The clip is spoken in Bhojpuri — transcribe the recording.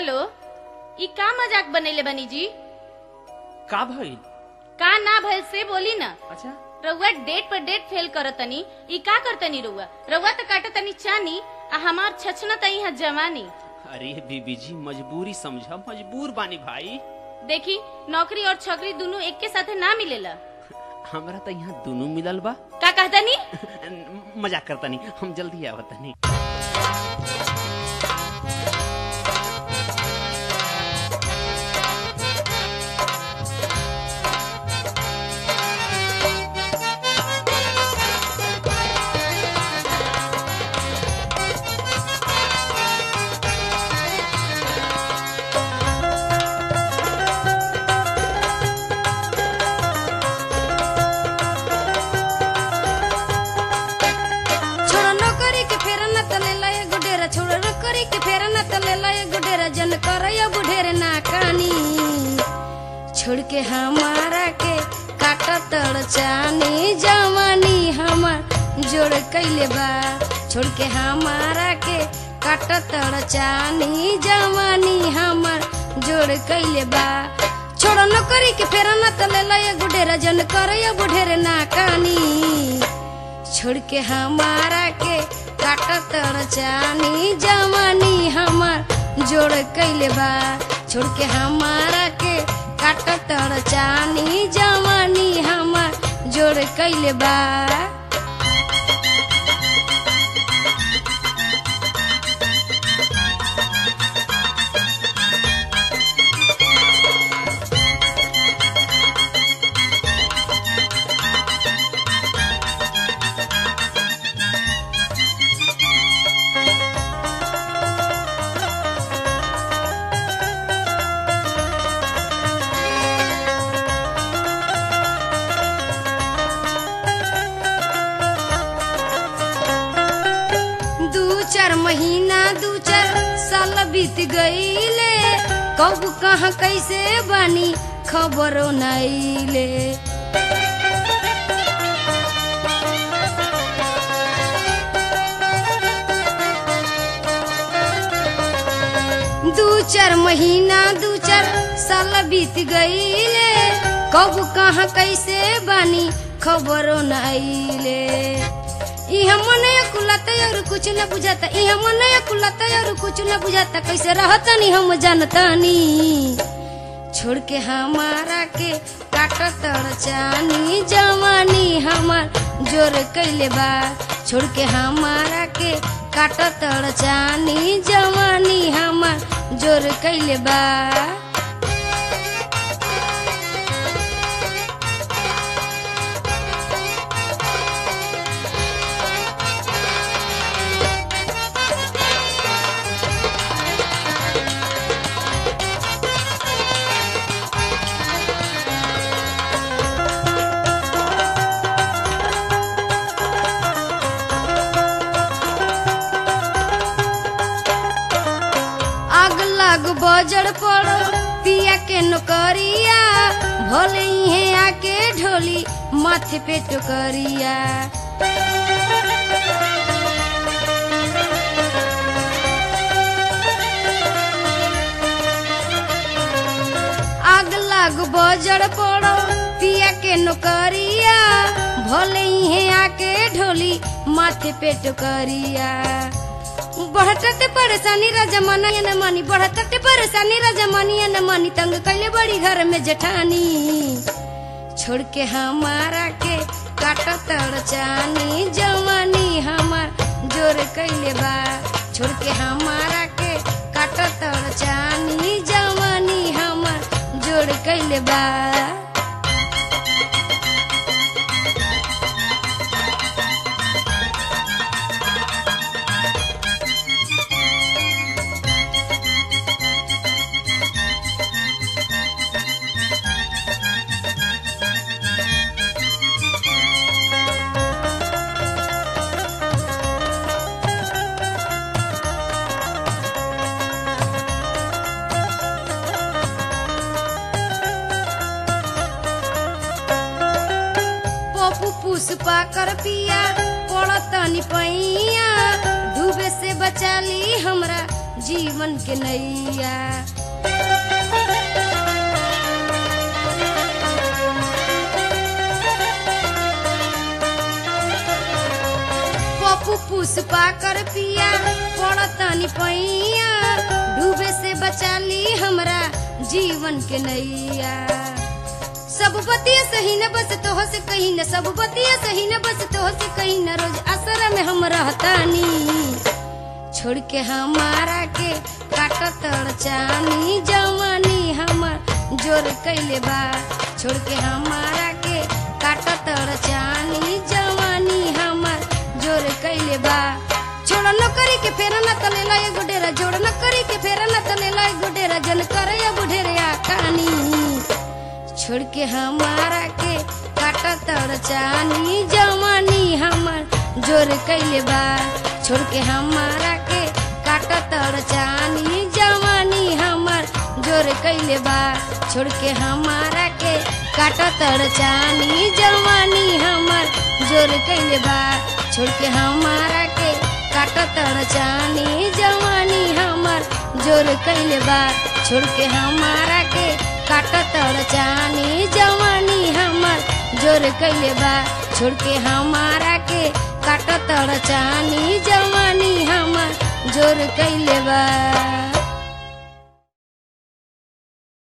हेलो ई का मजाक बनैले बनी जी का भइल का ना भइल से बोली ना अच्छा रउआ डेट पर डेट फेल करतनी ई का करतनी रउआ रउआ तो काटतनी चानी आ हमार छछना तई है जवानी अरे बीबी जी मजबूरी समझा मजबूर बानी भाई देखी नौकरी और छकरी दोनों एक के साथे ना मिलेला हमरा तो यहाँ दोनों मिलल बा का कहतनी मजाक करतनी हम जल्दी आवतनी छोड़ा नौकरी के फेरा न तले लाए गुडेरा छोड़ा नौकरी के फेरा न तले लाए गुडेरा जन करया बुढेर ना कानी छोड़ के हमारा के काट तड़ चानी जवानी हमार जोड़ कैले बा छोड़ के हमारा के काट तड़ चानी जवानी हमार जोड़ कैले बा छोड़ा नौकरी के फेरा न तले लाए गुडेरा जन करया बुढेर ना कानी छोड़ के हमारा के काट तड़ चानी जवानी हमार जोड़ कैले बा छोड़ के हमारा के काट तड़ चानी जवानी हमार जोड़ कैले बा दू चार महीना दू चार साल बीत गईले कब कहाँ कैसे बानी खबरों नईले दू चार महीना दू चार साल बीत गईले कब कहाँ कैसे बानी खबरों नईले इहा मन कुलता और कुछ न बुझाता इहा मन कुलता और कुछ न बुझाता कैसे रहतनी हम जानतानी छोड़ के हमारा के काट तड़ चानी जवानी हमार जोर कैले बा छोड़ के हमारा के काट तड़ चानी जवानी हमार जोर कैले बा आग लाग बजड़ पड़ो पिया के नौकरिया भले इहे आके ढोली माथे पे टोकरिया आग लाग बजड़ पड़ो पिया के नौकरिया भले इहे आके ढोली माथे पे टोकरिया बढ़ते परेशानी राजा माना या न मानी बढ़ते परेशानी राजा मानी या न मानी तंग कैले बड़ी घर में जेठानी छोड़ के हमारा के काट तड़ चानी जवानी हमार जोर कैले बा छोड़ के हमारा के काट तड़ चानी जवानी हमार जोर कैले बा पप्पू पुष्पा कर पिया पड़तनी पैया डूबे से बचा ली हमरा जीवन के नैया पप्पू पुष्पा कर पिया पड़तानी पैया डूबे से बचा ली हमरा जीवन के नैया सब बतिया सही न बस तो से कहीं न सब बतिया सही न बस तो से कहीं न रोज असर में हम रहतानी छोड़ के हमारा के काटत चानी जवानी हमर जोर कैले बा छोड़ के हमारा के काटत चानी जवानी हमर जोर कैले बा छोड़ न करी के फेर न तलेला एगो डेरा जोड़ न करी के फेर न तलेला एगो डेरा जन करे बुढ़ेरे आकानी छोड़ के हमारा के काटत चानी जवानी हमर जोर कैले बा छोड़ के हमारा के काटत चानी जवानी हमर जोर कैले बा छोड़ के हमारा के काटत चानी जवानी हमर जोर कैले बा छोड़ के हमारा के काटत चानी जवानी हमर जोर कैले बा छोड़ के हमारा के काटत चानी जवानी हमर जोर कैले बा छोड़ के हमारा के काटत चानी जवानी हमर जोर कैले बा